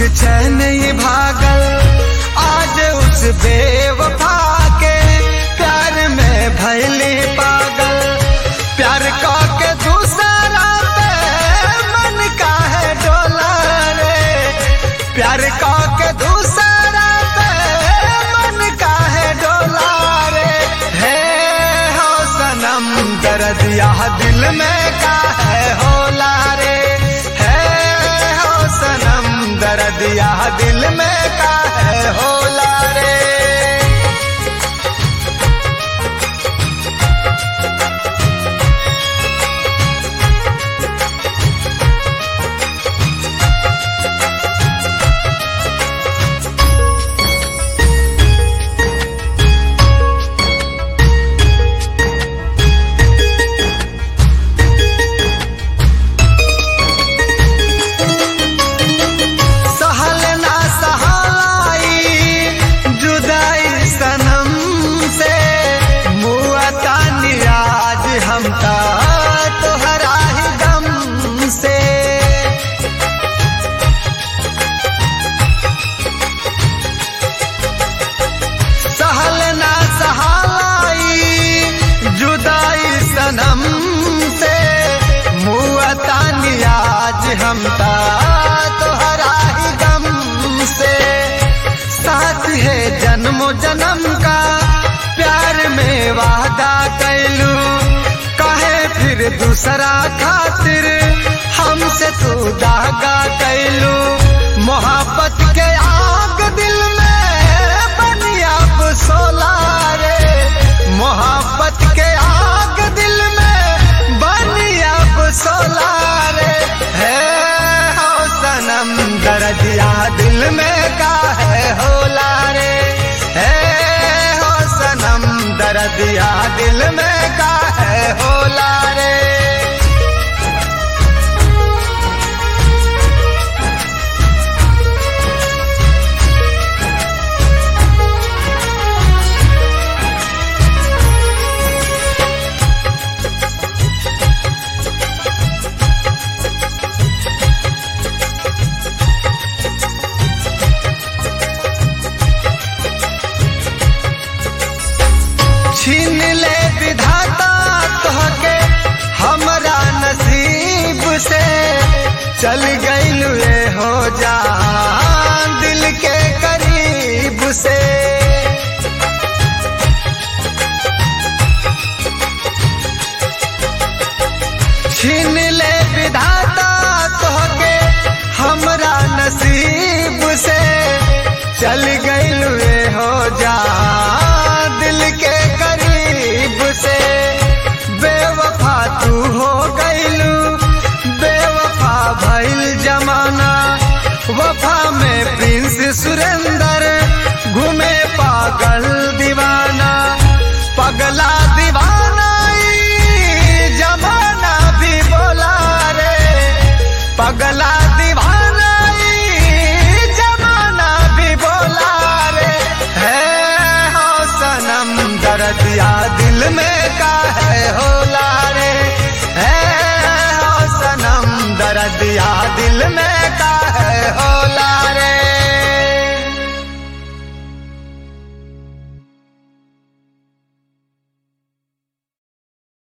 चैन ही भागल आज उस बेवफा के प्यार में भैली पागल प्यार का के दूसरा पे मन का है डोला रे प्यार का के दूसरा पे मन का है डोला रे है हो सनम दर्द यह दिल में का है होला रे है हो सनम दर्द यह दिल में का है होला रे सहल ना सहाई जुदाई सनम से मुआता निराज हमका तोहरा ही गम से सहल ना सहाई जुदाई सनम से मुआता निराज हमका तोहरा ही गम से साथ है जन्मो जन्म का प्यार में वादा कैलू कहे फिर दूसरा खातिर हमसे तू दागा कैलू मोहब्बत के आग दिल में बनिया सोला रे मोहब्बत के आग दिल में बनिया सोला रे है हो सनम दर्दिया दिल में का है होला रे है हो सनम दर्दिया दिल में का है होला रे छीन ले विधाता तोहके हमरा नसीब से चल गईलू रे हो जा दिल के करीब से छीन ले विधाता तोहके हमरा नसीब से चल गईलू रे हो जा दिल के करीब से बेवफा तू हो गईलू बेवफा भइल जमाना वफा में प्रिंस सुरेंदर घूमे पागल दीवाना पगला दीवाना ई जमाना भी बोला रे पगला दीवाना ई जमाना भी बोला रे है हो सनम दर्दिया दिल में का है होला रे है हो सनम दर्दिया दिल में